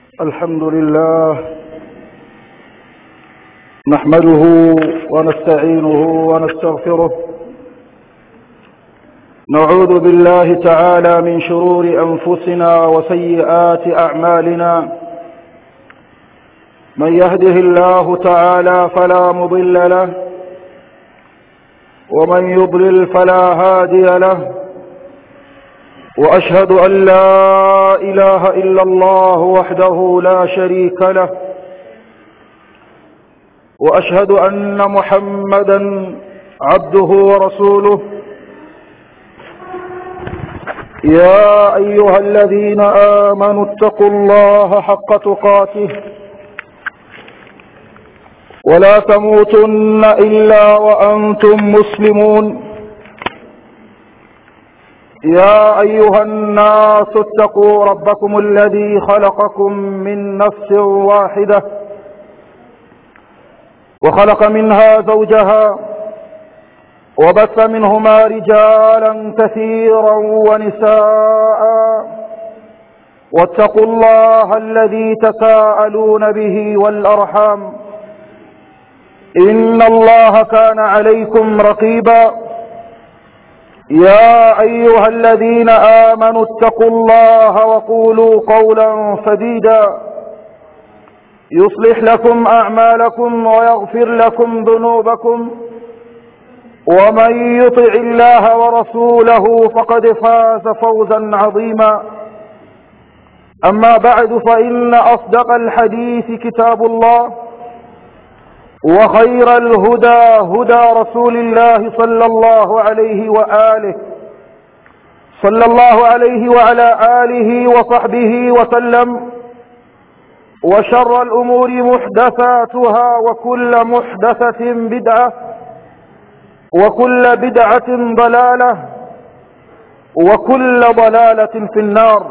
الحمد لله نحمده ونستعينه ونستغفره نعوذ بالله تعالى من شرور أنفسنا وسيئات أعمالنا من يهده الله تعالى فلا مضل له ومن يضلل فلا هادي له وأشهد أن لا إله إلا الله وحده لا شريك له وأشهد أن محمدا عبده ورسوله يا أيها الذين آمنوا اتقوا الله حق تقاته ولا تموتن إلا وأنتم مسلمون يا أيها الناس اتقوا ربكم الذي خلقكم من نفس واحدة وخلق منها زوجها وبث منهما رجالا كثيرا ونساء واتقوا الله الذي تساءلون به والأرحام إن الله كان عليكم رقيبا يا أيها الذين آمنوا اتقوا الله وقولوا قولا سديدا يصلح لكم أعمالكم ويغفر لكم ذنوبكم ومن يطع الله ورسوله فقد فاز فوزا عظيما أما بعد فإن أصدق الحديث كتاب الله وخير الهدى هدى رسول الله صلى الله عليه وآله صلى الله عليه وعلى آله وصحبه وسلم وشر الأمور محدثاتها وكل محدثة بدعة وكل بدعة ضلالة وكل ضلالة في النار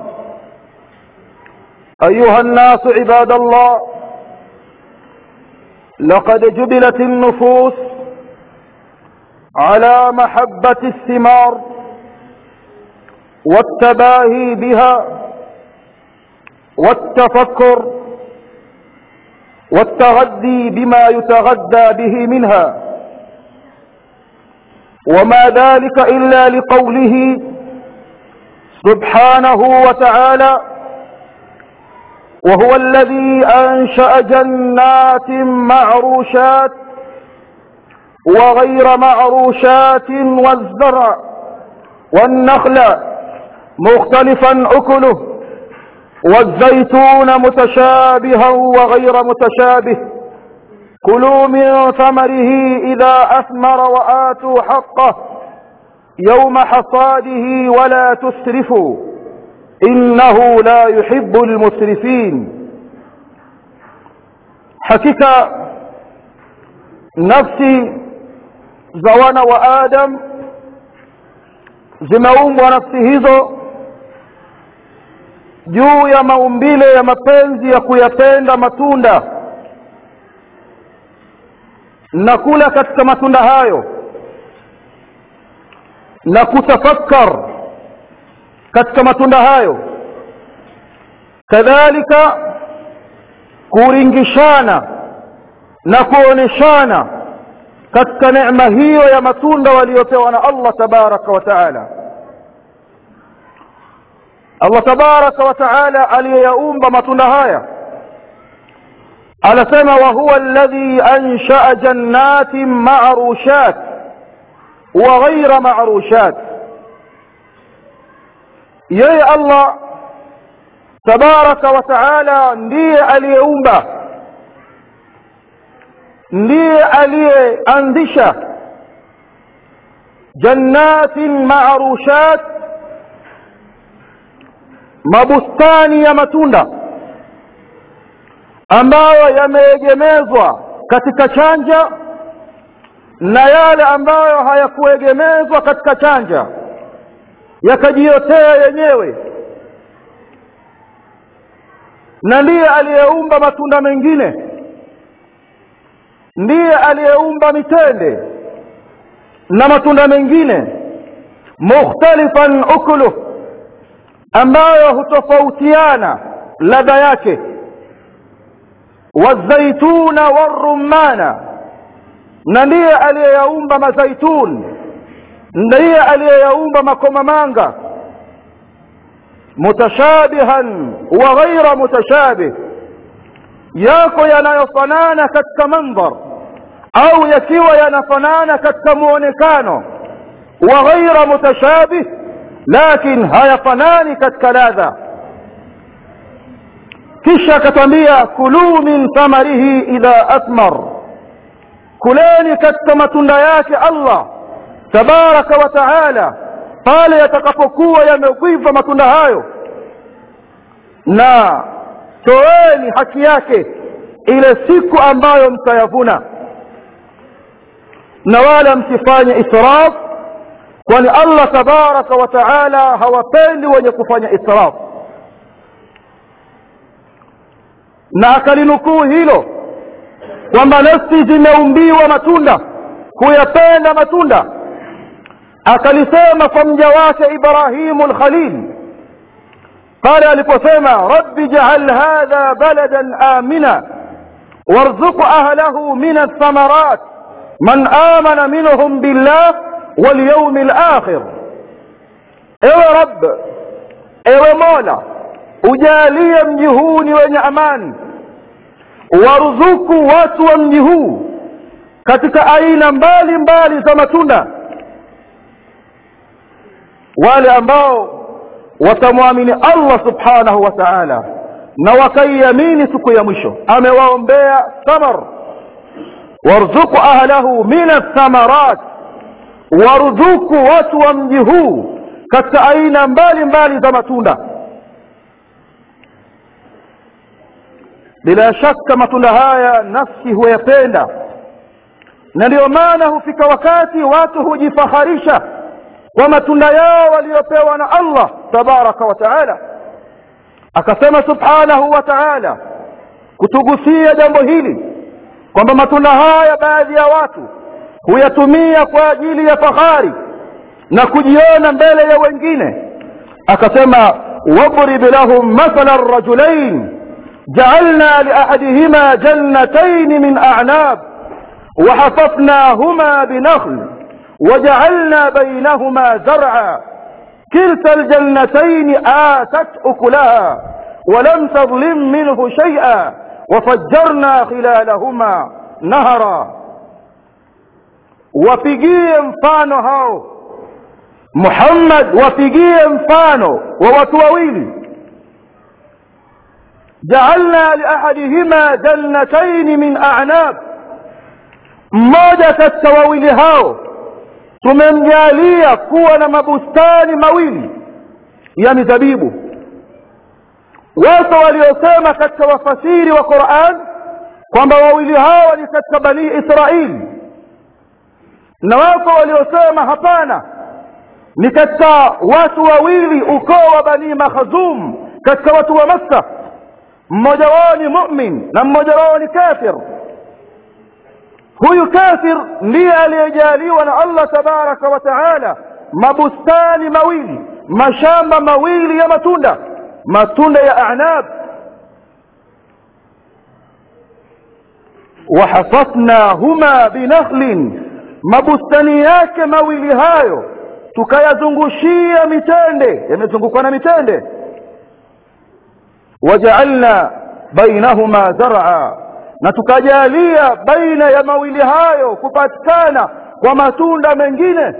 أيها الناس عباد الله لقد جبلت النفوس على محبة الثمار والتباهي بها والتفكر والتغذي بما يتغذى به منها وما ذلك إلا لقوله سبحانه وتعالى وهو الذي أنشأ جنات معروشات وغير معروشات والزرع والنخل مختلفا أكله والزيتون متشابها وغير متشابه كلوا من ثمره إذا أثمر وآتوا حقه يوم حصاده ولا تسرفوا إنه لا يحب المسرفين hakika nafsi za wana wa Adam zimeumbwa nafsi hizo juu ya maumbile ya mapenzi ya kuyapenda matunda na kula katika matunda hayo na kutafakkar katika matunda hayo kadhalika kuringishana na kuoneshana katika neema hiyo ya matunda waliopewa na Allah tabaraka wa taala Allah tabaraka wa taala aliyeyaumba matunda haya anasema wa huwa alladhi ansha'a jannatin ma'rushat wa ghayra ma'rushat yeye Allah tabaraka wa taala ndiye aliyeumba ndiye aliyeanzisha jannatin ma'rushat mabustani ya matunda ambayo yameegemezwa katika chanja na yale ambayo hayakuegemezwa katika chanja yakajiotea yenyewe na ndiye aliyeumba matunda mengine ndiye aliyeumba mitende na matunda mengine mukhtalifan ukuluh ambayo hutofautiana ladha yake wazaituna warumana na ndiye aliyeyaumba mazaitun ndiye aliyeyaumba makomamanga mutashabihan wa ghaira mutashabih yako yanayofanana katika mandhar au yakiwa yanafanana katika muonekano wa ghaira mutashabih lakin hayafanani katika ladha kisha akatwambia kuluu min thamarihi idha athmar kuleni katika matunda yake allah tabaraka wa taala pale yatakapokuwa yamekwiva matunda hayo na toeni haki yake ile siku ambayo mtayavuna na wala msifanye israf kwani allah tabaraka wa taala hawapendi wenye kufanya israf na akalinukuu hilo kwamba nafsi zimeumbiwa matunda kuyapenda matunda akalisema kwa mja wake ibrahimu lkhalil pale aliposema rabbi jaal hadha baladan amina warzuq ahlahu min athamarat man amana minhum billah walyaumi lakhir ewe rab ewe mola ujalie mji huu ni wenye amani waruzuku watu wa mji huu katika aina mbali mbali za matunda wale ambao watamwamini allah subhanahu wa taala na wakaiamini siku ya mwisho amewaombea thamar warzuku ahlahu min athamarat waruzuku watu wa mji huu katika aina mbali mbali za matunda bila shaka matunda haya nafsi huyapenda na ndiyo maana hufika wakati watu hujifaharisha kwa matunda yao waliopewa na allah tabaraka wa taala akasema subhanahu wa taala kutugusia jambo hili kwamba matunda haya baadhi ya watu huyatumia kwa ajili ya fahari na kujiona mbele ya wengine akasema wadrib lahum mathala rajulain جعلنا لأحدهما جنتين من أعناب وحففناهما بنخل وجعلنا بينهما زرعا كلتا الجنتين آتت أكلها ولم تظلم منه شيئا وفجرنا خلالهما نهرا wapigie mfano hao muhammad wapigie mfano wa watu wawili jaalna liahadihima jannataini min a'nab mmoja katika wawili hao tumemjalia kuwa na mabustani mawili ya mizabibu wapo waliosema katika wafasiri wa Qur'an kwamba wawili hawa ni katika bani Israili na wapo waliosema hapana ni katika watu wawili ukoo wa bani Makhzum katika watu wa Makka mmoja wao ni mu'min na mmoja wao ni kafir huyu kafir ndiye aliyejaliwa na Allah tabaraka wa taala mabustani mawili mashamba mawili ya matunda matunda ya a'nab wahafafnahuma binakhlin mabustani yake mawili hayo tukayazungushia mitende yamezungukwa na mitende wajaalna bainahuma zar'a na tukajalia baina ya mawili hayo kupatikana kwa matunda mengine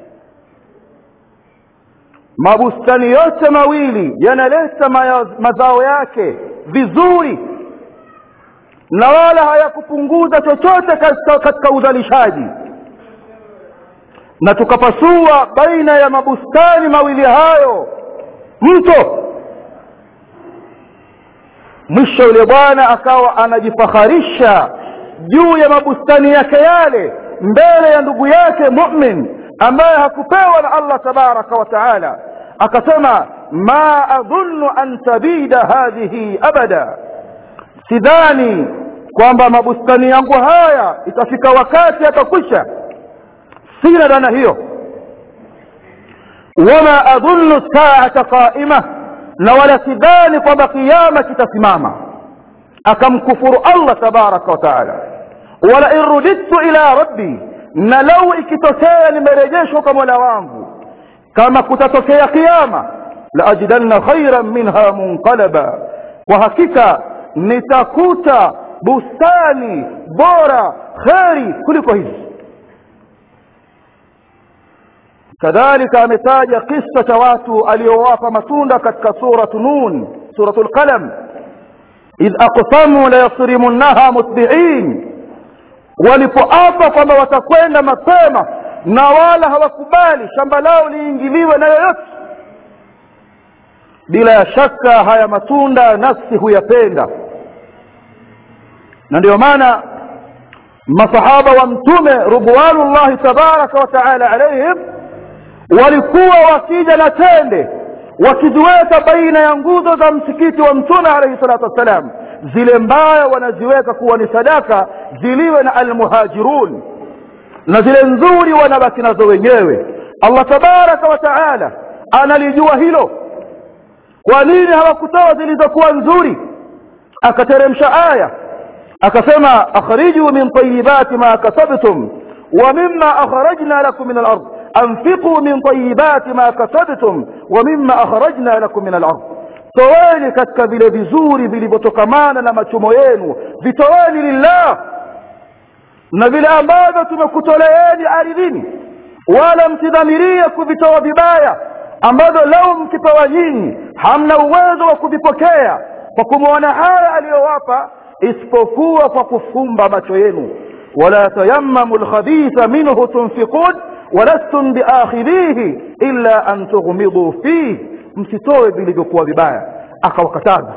mabustani yote mawili yanaleta mazao yake vizuri na wala hayakupunguza chochote katika, katika uzalishaji na tukapasua baina ya mabustani mawili hayo mto mwisho yule bwana akawa anajifaharisha juu ya mabustani yake yale mbele ya ndugu yake mu'min ambaye hakupewa na Allah tabaraka wa taala akasema ma adhunnu an tabida hadhihi abada sidhani kwamba mabustani yangu haya itafika wakati atakwisha sina dhana hiyo wama adhunnu saata qaima na wala sidhani kwamba kiama kitasimama akamkufuru allah tabaraka wa taala wala in rudidtu ila rabbi na lau ikitokea nimerejeshwa kwa mola wangu kama kutatokea kiama laajidanna khairan minha munqalaba kwa hakika nitakuta bustani bora kheri kuliko hizi kadhalika ametaja kisa cha watu aliowapa matunda katika suratu nun suratu lqalam idh aqsamu layasrimunnaha mutbiin walipoapa kwamba watakwenda mapema na wala hawakubali shamba lao liingiliwe na yoyote bila ya shaka haya matunda nafsi huyapenda na ndio maana masahaba wa mtume ridwanullahi tabaraka wa taala alaihim walikuwa wakija na tende wakiziweka baina ya nguzo za msikiti wa mtume alaihi salatu wassalam zile mbaya wanaziweka kuwa ni sadaka ziliwe na almuhajirun na zile nzuri wanabaki nazo wenyewe allah tabaraka wa taala analijua hilo kwa nini hawakutoa zilizokuwa nzuri akateremsha aya akasema akhriju min tayibati ma kasabtum wa mima akhrajna lakum min alard anfiqu min tayibati ma kasabtum wa mima akhrajna lakum min alard toweni katika vile vizuri vilivyotokamana na machumo yenu vitoweni lillah na vile ambavyo tumekutoleeni ardhini wala msidhamirie kuvitoa vibaya ambavyo lau mkipewa nyinyi hamna uwezo wa kuvipokea kwa kumwona haya aliyowapa isipokuwa kwa kufumba macho yenu wala tayammamu lkhabitha minhu tunfiqun walastum biakhidhihi illa an tughmiduu fihi msitoe vilivyokuwa vibaya akawakataza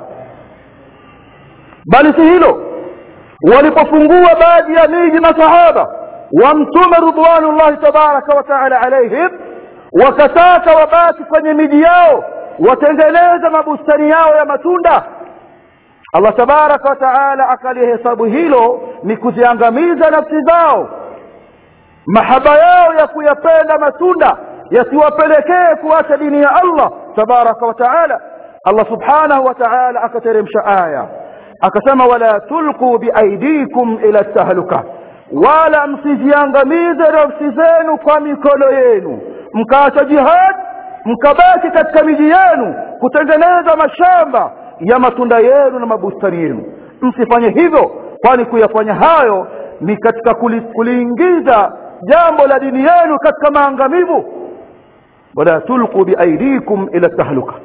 bali si hilo walipofungua baadhi ya miji masahaba wa mtume ridwanullahi tabaraka wa taala alaihim wakataka wabaki kwenye miji yao watengeneze mabustani yao ya matunda allah tabaraka wa taala akalihesabu hilo ni kuziangamiza nafsi zao mahaba yao ya kuyapenda matunda yasiwapelekee kuacha dini ya allah tabaraka wa taala allah subhanahu wa taala akateremsha aya akasema wala tulquu biaidikum ila tahluka wala msiziangamize nafsi zenu kwa mikono yenu mkaacha jihad mkabaki katika miji yenu kutengeneza mashamba ya matunda yenu na mabustani yenu msifanye hivyo kwani kuyafanya hayo ni katika kuli, kuliingiza jambo la dini yenu katika maangamivu wala tulqu biaidikum ila tahluka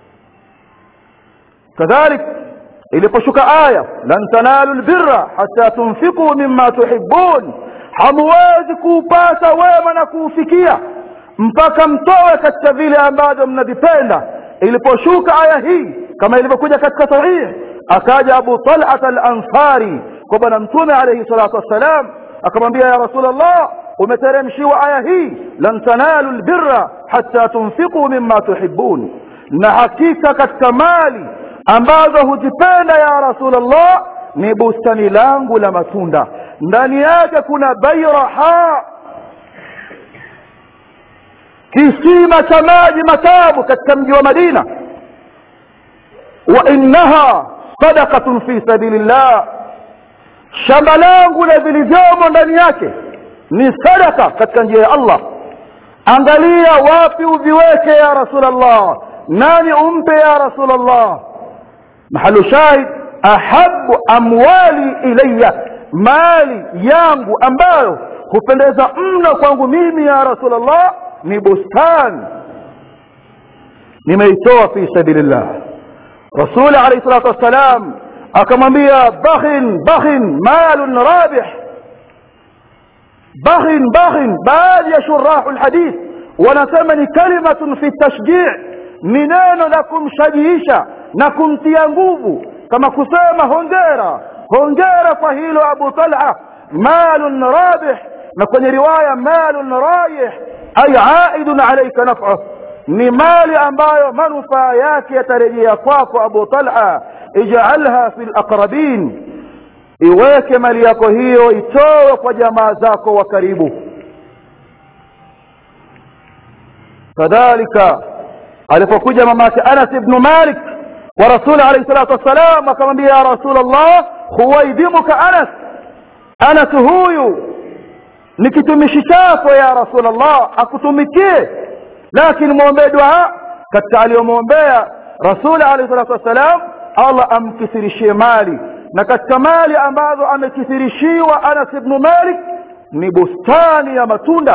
kadhalik iliposhuka aya lan tanalu lbirra hata tunfiquu mima tuhibun hamuwezi kuupata wema na kuufikia mpaka mtoe katika vile ambavyo mnavipenda iliposhuka aya hii kama ilivyokuja katika sahihi akaja abu talat alansari kwa bwana mtume alaihi salatu wassalam akamwambia ya rasul allah umeteremshiwa aya hii lan tanalu lbirra hata tunfiquu mima tuhibun na hakika katika mali ambazo huzipenda ya rasul allah ni bustani langu la matunda ndani yake kuna bairaha kisima cha maji matamu katika mji wa madina wa innaha sadaqatun fi sabilillah shamba langu na vilivyomo ndani yake ni sadaka katika njia ya allah angalia wapi uviweke ya rasulllah nani umpe ya rasulllah mahalu shahid ahabu amwali ilaya mali yangu ambayo hupendeza mno kwangu mimi ya rasulllah ni bustani nimeitoa fi sabilillah rasuli alayhi salatu wassalam akamwambia bakhin bakhin malun rabih bakhin bakhin baadhi ya shurahu lhadith wanasema ni kalimatun fi tashjii ni neno la kumshajiisha na kumtia nguvu kama kusema hongera hongera kwa hilo abu talha malun rabih na kwenye riwaya malun rayih ay aidun alayka naf'uh ni mali ambayo manufaa yake yatarejea kwako abu talha ij'alha fi alaqrabin iweke mali yako hiyo itoe kwa jamaa zako wa karibu kadhalika alipokuja mamake anas ibn malik wa rasuli alayhi salatu wassalam akamwambia ya rasul allah huwaidimuka anas anas huyu ni kitumishi chako ya rasul allah akutumikie lakini mwombee dua katika aliyomwombea rasuli alayhi salatu wassalam allah amkithirishie mali na katika mali ambazo amekithirishiwa anas ibnu malik ni bustani ya matunda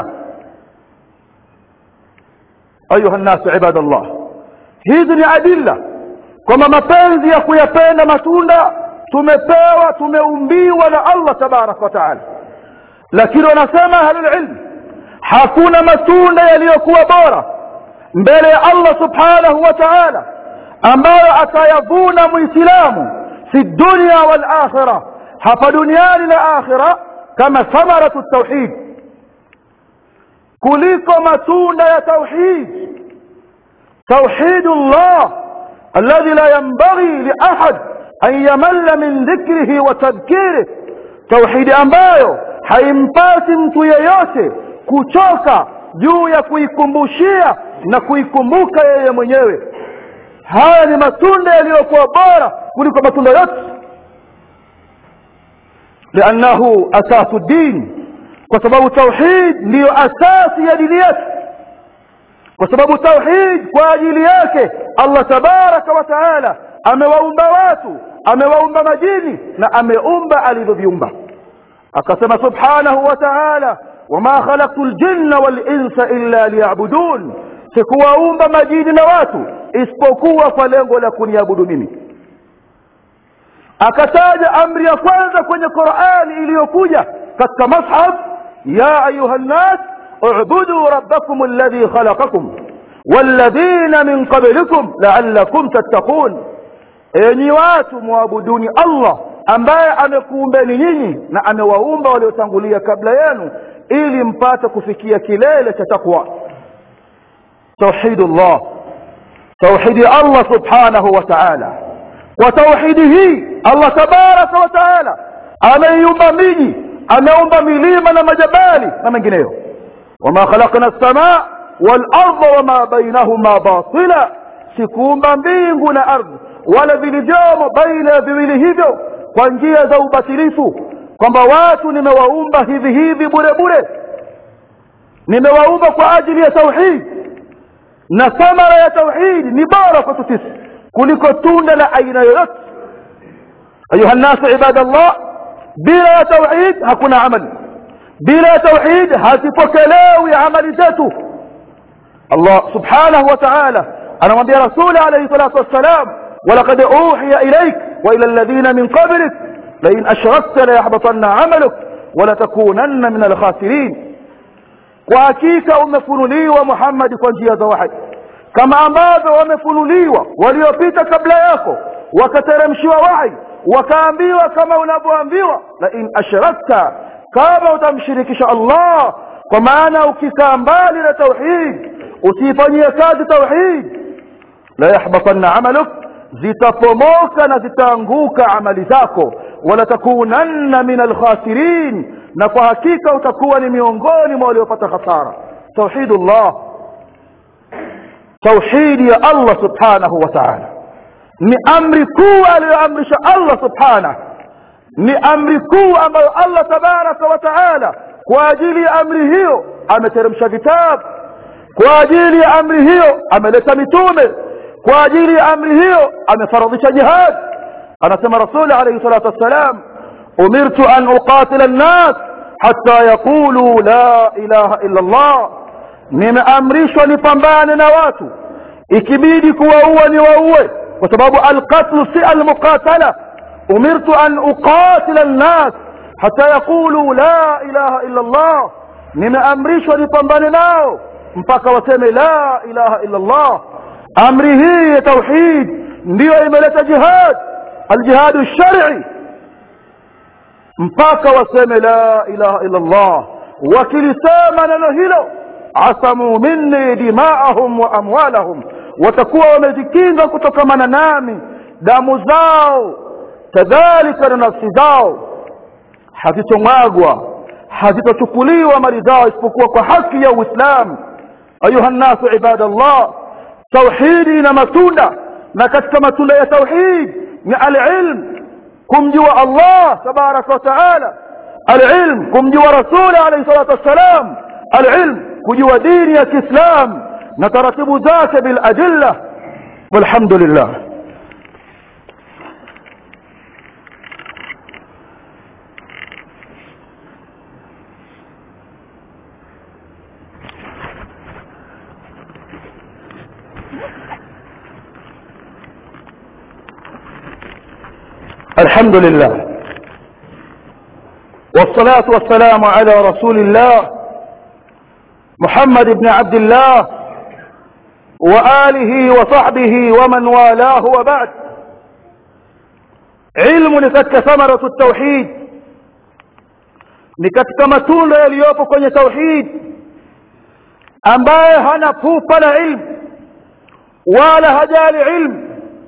ayuha nnasu ibadallah hizi ni adilla kwamba mapenzi ya kuyapenda matunda tumepewa tumeumbiwa na allah tabaraka wa taala lakini wanasema ahlulilm hakuna matunda yaliyokuwa bora mbele ya allah subhanahu wa taala ambayo atayavuna mwislamu fi dunya wal akhira hapa duniani na akhira kama thamaratu tauhid kuliko matunda ya tauhid توحيد الله الذي لا ينبغي لأحد أن يمل من ذكره وتذكيره توحيد ambayo haimpasi mtu yeyote kuchoka juu ya kuikumbushia na kuikumbuka yeye mwenyewe haya ni matunda yaliyokuwa bora kuliko matunda yote liannahu asasu din kwa sababu tauhid ndiyo asasi ya dini yetu kwa sababu tauhid kwa ajili yake allah tabaraka wa taala amewaumba watu amewaumba majini na ameumba alivyoviumba akasema subhanahu wa taala wama khalaqtu ljinna walinsa illa liyabudun sikuwaumba majini na watu isipokuwa kwa lengo la kuniabudu mimi akataja amri ya kwanza kwenye qurani iliyokuja katika mashaf ya ayuha nnas اعبدوا ربكم الذي خلقكم والذين من قبلكم لعلكم تتقون enyi watu mwabuduni allah ambaye amekuumbeni nyinyi na amewaumba waliotangulia kabla yenu ili mpate kufikia kilele cha takwa tauhidullah tauhidi allah subhanahu wa taala kwa tauhidi hii allah tabaraka wa taala ameiumba miji ameumba milima na majabali na mengineyo wama khalaqna lsamaa walarda wama bainahuma batila sikuumba mbingu na ardhi wala vilivyomo baina ya viwili hivyo kwa njia za ubatilifu kwamba watu nimewaumba hivi hivi bure bure nimewaumba kwa ajili ya tauhid na thamara ya tauhid ni bora kwetu sisi kuliko tunda la aina yoyote ayuha nnasu ibadallah bila ya tauhid hakuna amali bila ya tauhid hazipokelewi amali zetu allah subhanahu wa taala anamwambia rasuli alaihi salatu wassalam ولقد أوحي إليك وإلى الذين من قبلك لئن أشركت ليحبطن عملك ولتكونن من الخاسرين وحقيقة umefunuliwa Muhammad kwa njia za wahi kama ambavyo wamefunuliwa waliopita kabla yako wakateremshiwa wahi wakaambiwa kama unavyoambiwa la in ashrakta kama utamshirikisha Allah kwa maana ukikaa mbali na tauhid usiifanyie kazi tauhid la yahbatanna amaluk zitapomoka na zitaanguka amali zako wala takunanna min alkhasirin na kwa hakika utakuwa ni miongoni mwa waliopata hasara tauhidullah tauhidi ya allah subhanahu wa taala ni amri kuu aliyoamrisha allah subhanahu ni amri kuu ambayo allah tabaraka wa taala kwa ajili ya amri hiyo ameteremsha vitabu kwa ajili ya amri hiyo ameleta mitume kwa ajili ya amri hiyo amefaradhisha jihad anasema rasuli alayhi salatu wassalam umirtu an uqatila an-nas hatta yaqulu la ilaha illa Allah nimeamrishwa nipambane na watu ikibidi kuwaua ni waue kwa sababu alqatlu si almuqatala umirtu an uqatila an-nas hatta yaqulu la ilaha illa Allah nimeamrishwa nipambane nao mpaka waseme la ilaha illa Allah amri hii ya tauhid ndiyo imeleta jihad aljihadu shar'i mpaka waseme la ilaha illa Allah wakilisema neno hilo asamu minni dimaahum wa amwalahum watakuwa wamezikinga kutokamana nami damu zao kadhalika na nafsi zao hazitomwagwa hazitochukuliwa mali zao isipokuwa kwa haki ya uislamu ayuha nnasu ibadallah tauhidi ina matunda na katika matunda ya tauhid ni alilm kumjua allah tabaraka wa taala alilm kumjua rasuli alayhi salatu wassalam alilm kujua dini ya kiislam na taratibu zake biladilla walhamdulillah الحمد لله والصلاة والسلام على رسول الله محمد بن عبد الله وآله وصحبه ومن والاه وبعد علم لكتك ثمرة التوحيد لكتك متون يليوب كن توحيد ambaye hana pupa la ilmu wala hajali ilmu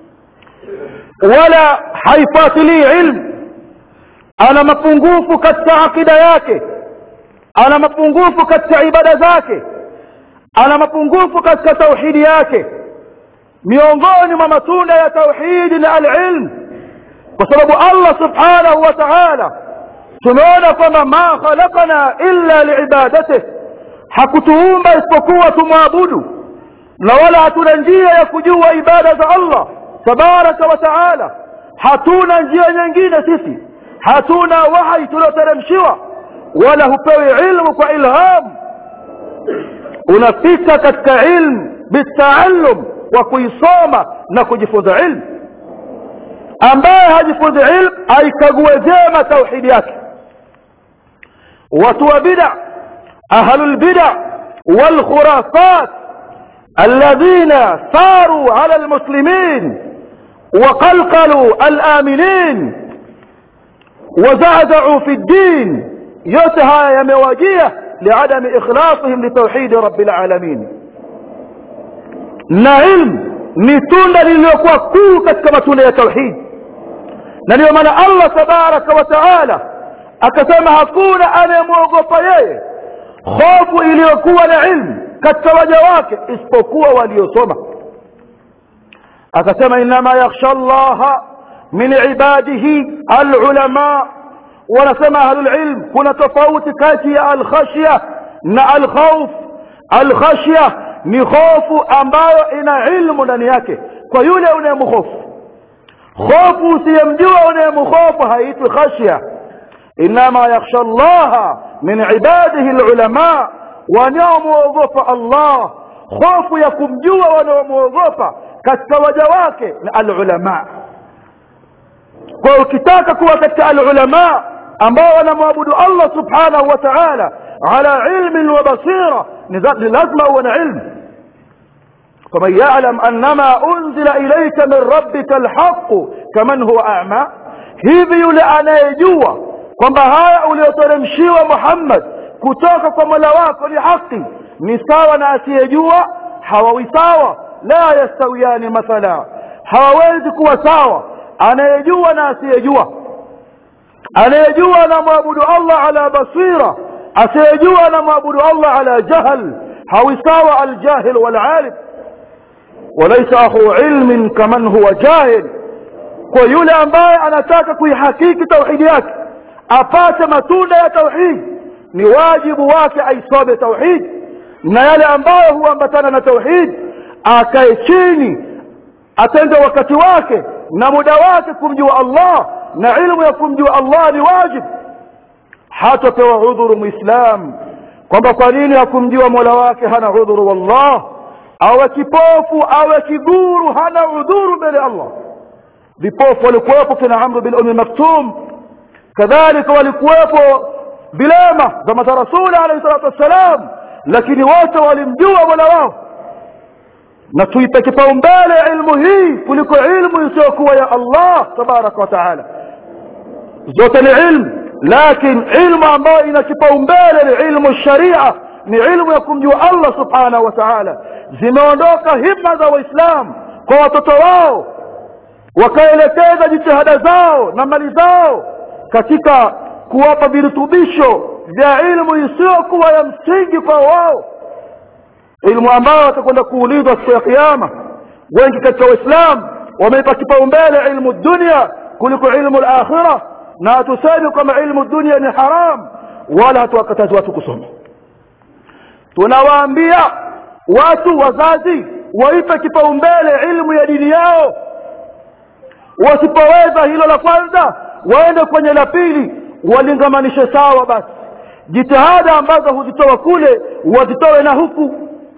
wala haifuatilii ilmu ana mapungufu katika akida yake ana mapungufu katika ibada zake ana mapungufu katika tauhidi yake miongoni mwa matunda ya tauhidi ni alilm kwa sababu allah subhanahu wa taala tumeona kwamba ma khalaqna illa liibadatih hakutuumba isipokuwa tumwabudu na wala hatuna njia ya kujua ibada za allah tabaraka wa taala hatuna njia nyingine sisi hatuna wahyi tulioteremshiwa wala hupewi ilmu kwa ilham unafika katika ilmu bitaallum kwa kuisoma na kujifunza ilmu ambaye hajifunzi ilmu aikague vyema tauhidi yake watu wa bida ahlu lbida walkhurafat الذين ساروا على المسلمين وقلقلوا الآمنين وزعزعوا في الدين يتها يمواجيه لعدم إخلاصهم لتوحيد رب العالمين na ilmu ni tunda lililokuwa kuu katika matunda ya tauhid na ndiyo maana allah tabaraka wa taala akasema hakuna anayemwogopa yeye hofu iliyokuwa na ilmu katika waja wake isipokuwa waliosoma akasema inama yakhsha llaha min ibadihi alulama wanasema ahlulilm kuna tofauti kati ya alkhashya na alkhauf alkhashya ni hofu ambayo ina ilmu ndani yake kwa yule unayemhofu hofu usiyemjua unayemhofu haitwi khashya inama yakhsha llaha min ibadihi alulama wanaomwogopa allah hofu ya kumjua wanaomwogopa katika waja wake na alulama kwa ukitaka kuwa katika alulama ambao wanamwabudu allah subhanahu wa taala ala ilmin wa basira ni lazima uwe na ilmu faman yalam annama unzila ilaika min rabbika alhaqu kaman huwa ama hivi yule anayejua kwamba haya ulioteremshiwa muhammad kutoka kwa mola wako ni haki ni sawa na asiyejua hawawi sawa la yastawiyani mathala hawawezi kuwa sawa anayejua na asiyejua anayejua anamwabudu allah ala basira asiyejua anamwabudu allah ala jahl hawi sawa aljahil walalim walaisa akhu ilmin kaman huwa jahil kwa yule ambaye anataka kuihakiki tauhidi yake apate matunda ya tauhidi ni wajibu wake aisome tauhid na yale ambayo huambatana na tauhid akae chini atende wakati wake na muda wake kumjua allah na ilmu ya kumjua allah ni wajib hatapewa udhuru muislam kwamba kwa nini hakumjua mola wake hana udhuru wallah awe kipofu awe kiguru hana udhuru mbele allah vipofu walikuwepo kina amru bin umi maktum kadhalika walikuwepo vilema zama za rasuli alayhi salatu wassalam lakini wote walimjua mola wao na tuipe kipaumbele ilmu hii kuliko ilmu isiyokuwa ya allah tabaraka wa taala zote ni ilmu lakin ilmu ambayo ina kipaumbele ni ilmu sharia ni ilmu ya kumjua allah subhanahu wa taala zimeondoka himma za waislamu kwa watoto wao wakaelekeza jitihada zao na mali zao katika kuwapa virutubisho vya ilmu isiyokuwa ya msingi kwa wao ilmu ambayo watakwenda kuulizwa siku ya kiama wengi katika waislamu wameipa kipaumbele ilmu dunia kuliko ilmu al-akhirah na hatusemi kwamba ilmu dunia ni haram wala hatuwakatazi watu kusoma tunawaambia watu wazazi waipe kipaumbele ilmu ya dini yao wasipoweza hilo la kwanza waende kwenye la pili walingamanishe sawa basi jitihada ambazo huzitoa kule wazitoe na huku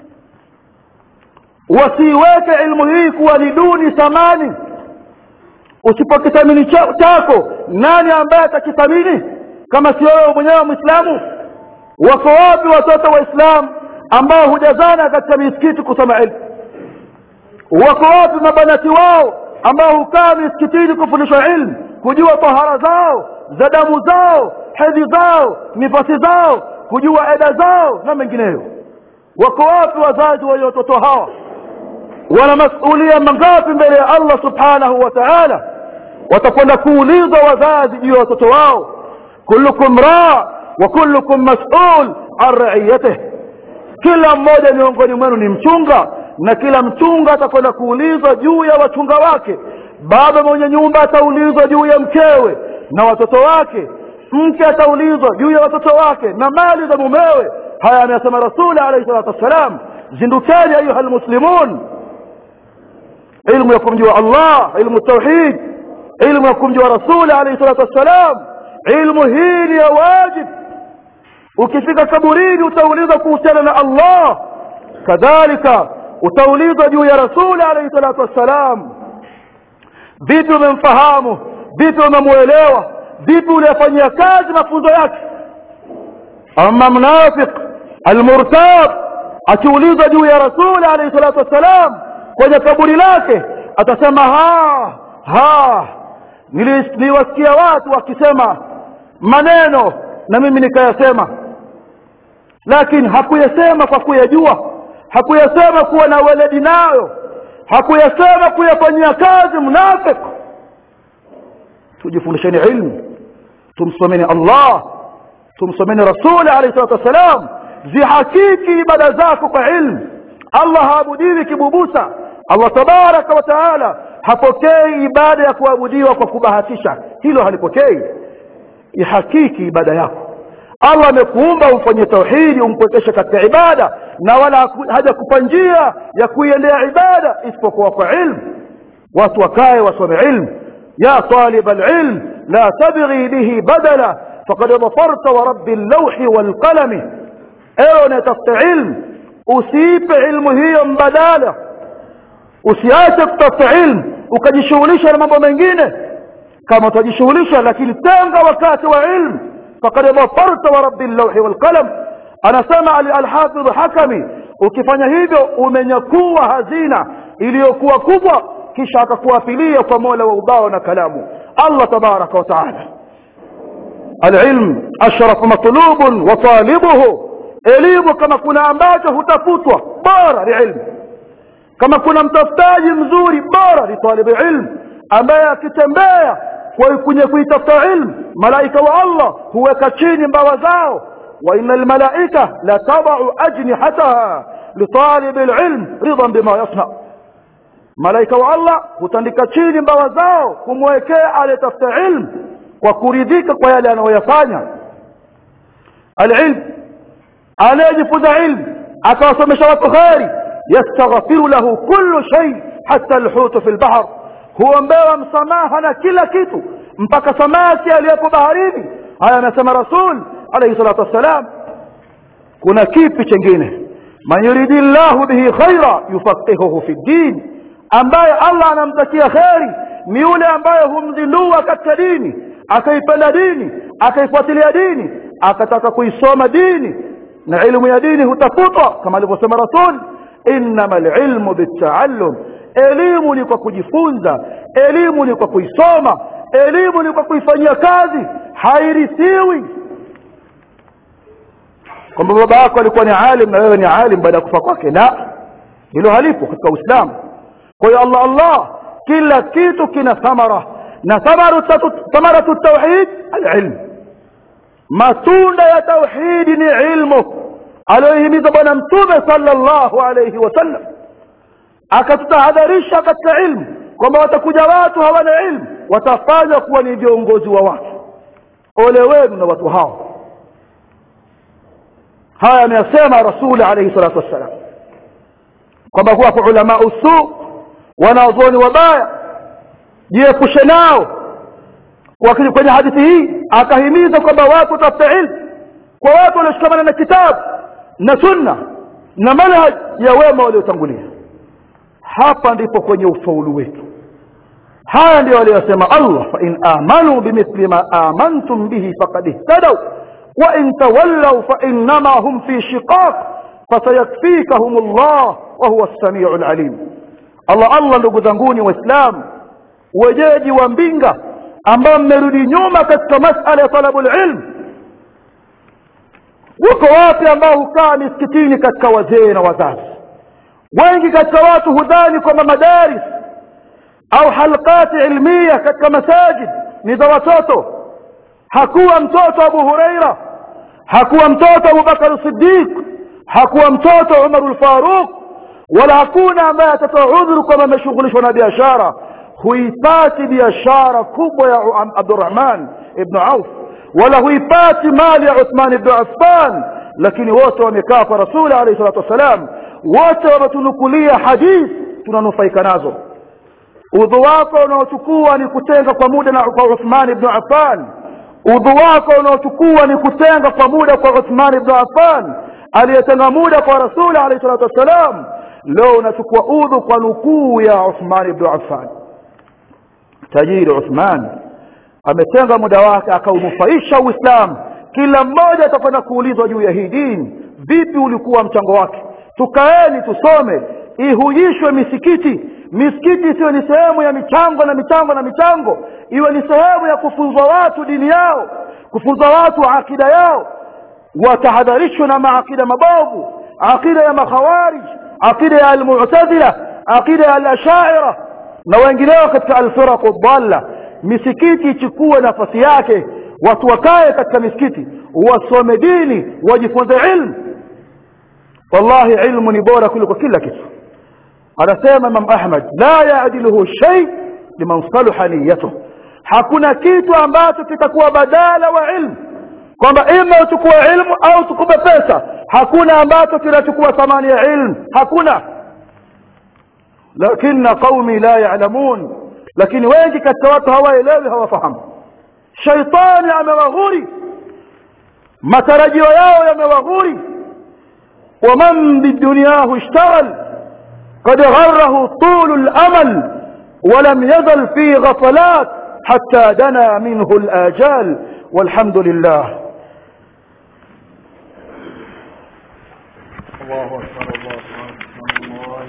wasiiweke ilmu hii kuwa ni duni thamani usipokithamini chako nani ambaye atakithamini kama sio wewe mwenyewe mwislamu wako wapi watoto waislamu ambao hujazana katika misikiti kusoma ilmu wako wapi mabanati wao ambao hukaa misikitini kufundishwa ilmu kujua tahara zao za damu zao hedhi zao nifasi zao kujua eda zao na mengineyo wako wapi wazazi wa watoto hawa wana masulia mangapi mbele ya Allah subhanahu wa ta'ala watakwenda kuulizwa wazazi juu ya watoto wao kullukum raa wa kullukum mas'ul an ra'iyatihi kila mmoja miongoni mwenu ni mchunga na kila mchunga atakwenda kuulizwa juu ya wachunga wake baba mwenye nyumba ataulizwa juu ya mkewe na watoto wake mke ataulizwa juu ya watoto wake na mali za mumewe haya amesema rasuli alayhi salatu wassalam zindukeni ayuha almuslimun ilmu ya kumjua Allah ilmu tauhid ilmu ya kumjua rasuli alayhi salatu wassalam ilmu hii ni ya wajib ukifika kaburini utaulizwa kuhusiana na Allah kadhalika utaulizwa juu ya rasuli alayhi salatu wassalam vipi umemfahamu vipi umemuelewa vipi uliyafanyia kazi mafunzo yake ama mnafiq almurtab akiulizwa juu ya rasuli alayhi salatu wassalam kwenye kaburi lake atasema ha ha niliwasikia watu wakisema maneno na mimi nikayasema lakini hakuyasema kwa kuyajua hakuyasema kuwa na weledi nayo hakuyasema kuyafanyia kazi mnafik tujifundisheni ilmu tumsomeni Allah tumsomeni rasuli alayhi salatu wassalam zihakiki ibada zako kwa ilmu Allah haabudiwi kibubusa Allah tabaraka wa taala hapokei ibada ya kuabudiwa kwa kubahatisha hilo halipokei ihakiki ibada yako Allah amekuumba umfanyie tauhidi umpwekeshe katika ibada na wala hajakupa njia ya kuiendea ibada isipokuwa kwa ilmu watu wakae wasome ilmu ya talib alilm la tabghi bihi badala faqad dhafarta wa rabbi allawhi walqalami ewe unatafuta ilmu usiipe ilmu hiyo mbadala usiache kutafuta ilmu ukajishughulisha na mambo mengine kama utajishughulisha lakini tenga wakati wa ilmu faqad dhafarta wa rabbi allawhi walqalam anasema alhafidh hakami ukifanya hivyo umenyakua hazina iliyokuwa kubwa kisha akakuafilia kwa mola wa ubao na kalamu allah tabaraka wa taala alilm ashraf matlubun wa talibuhu elimu kama kuna ambacho hutafutwa bora ni ilmu kama kuna mtafutaji mzuri bora ni talibu ilmu ambaye akitembea kwenye kuitafuta ilmu malaika wa allah huweka chini mbawa zao وإن الملائكة لتضع أجنحتها لطالب العلم رضا بما يصنع malaika wa Allah hutandika chini mbawa zao kumwekea aliyetafuta ilmu kwa kuridhika kwa yale anayoyafanya alilm anayejifunza ilmu akawasomesha watu kheri yastaghfiru lahu kullu shay hata alhutu fi lbahr huombewa msamaha na kila kitu mpaka samaki aliyepo baharini haya anasema rasul alayhi salatu wassalam kuna kipi chengine man yuridi llahu bihi khaira yufaqihuhu fi ddin ambaye allah anamtakia kheri ni yule ambaye humzindua katika dini akaipenda dini akaifuatilia dini akataka kuisoma dini na ilmu ya dini hutafutwa kama alivyosema rasul innama lilmu bitaallum elimu ni kwa kujifunza elimu ni kwa kuisoma elimu ni kwa kuifanyia kazi hairithiwi kwamba baba yako alikuwa ni alim na wewe ni alim baada ya kufa kwake la hilo halipo katika uislamu kwa hiyo allah allah kila kitu kina thamara na thamaratu tauhid alilm matunda ya tauhidi ni ilmu aliyohimiza bwana mtume sallallahu alayhi wasallam akatutahadharisha katika ilmu kwamba watakuja watu hawana ilmu watafanya kuwa ni viongozi wa watu ole wenu na watu hao haya ameyasema rasuli alayhi salatu wassalam kwamba huwa ulama usu wanaozoni wabaya jiepushe nao wakili kwenye hadithi hii akahimiza kwamba watu watafute ilmu kwa watu walioshikamana na kitabu na sunna na manhaj ya wema waliotangulia hapa ndipo kwenye ufaulu wetu haya ndio aliyosema Allah fa in amanu bimithli ma amantum bihi faqad ihtadaw wa in tawallaw fa innama hum fi shiqaq fasayakfikahum Allah wa huwa as-sami'u al-alim Allah Allah ndugu zanguni waislamu wejeji wa mbinga ambao mmerudi nyuma katika masala ya talabul ilm wako wapi ambao hukaa misikitini katika wazee na wazazi wengi katika watu hudhani kwamba madaris au halqati ilmia katika masajid ni za watoto hakuwa mtoto Abu Huraira hakuwa mtoto Abu Bakar Siddiq hakuwa mtoto Umar al-Faruq wala hakuna ambaye atatoa udhuru kwamba ameshughulishwa na biashara huipati biashara kubwa ya Abdurrahman ibn Auf wala huipati mali ya Uthman ibn Affan lakini wote wamekaa kwa Rasuli alayhi salatu wasalam wote wametunukulia hadithi tunanufaika nazo udhu wako unaochukua ni kutenga kwa muda na kwa Uthman ibn Affan udhu wako unaochukua ni kutenga kwa muda kwa Uthman ibn Affan aliyetenga muda kwa Rasuli alayhi salatu wasalam leo unachukua udhu kwa nukuu ya Uthman ibn Affan tajiri Uthman ametenga muda wake akaunufaisha Uislamu kila mmoja atakwenda kuulizwa juu ya hii dini vipi ulikuwa mchango wake tukaeni tusome ihujishwe misikiti misikiti isiwe ni sehemu ya michango na michango na michango iwe ni sehemu ya kufunzwa watu dini yao kufunza watu akida yao watahadharishwe na maakida mabovu akida ya makhawarij akida ya almu'tazila akida ya alashaira na wengineo katika alfiraq dhalla misikiti ichukue nafasi yake watu wakae katika misikiti wasome dini wajifunze ilmu wallahi ilmu ni bora kuliko kila kitu anasema Imam Ahmad la yaadiluhu shay liman salaha niyyatuh hakuna kitu ambacho kitakuwa badala wa ilmu kwamba ima uchukue ilmu au tukupe pesa hakuna ambacho kinachukua thamani ya ilmu hakuna lakini qaumi la ya'lamun lakini wengi katika watu hawaelewi hawafahamu shaitani amewaghuri matarajio yao yamewaghuri ومن بدنياه اشتغل قد غره طول الأمل ولم يزل في غفلات حتى دنا منه الآجال والحمد لله الله أكبر الله أكبر